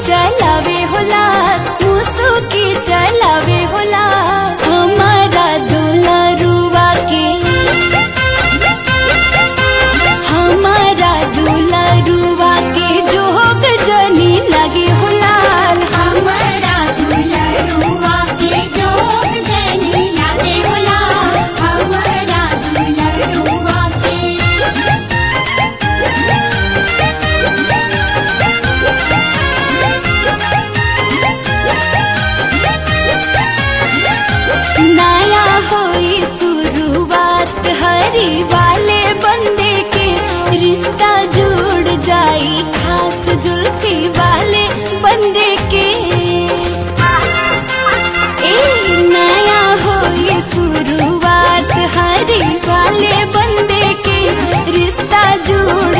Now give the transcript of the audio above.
चलावे होला मुसु की चलावे होला हमारा दुलरुआ के हमारा दुलरुआ के जोग जनी लगे होला हमरा दुलरुआ के जोग जनी लागे होला हमरा दुलरुआ के नया होई शुरुआत हरी वाले बंदे के रिश्ता जुड़ जाई खास जुल्फी वाले बंदे के ए नया होई शुरुआत हरी वाले बंदे के रिश्ता जुड़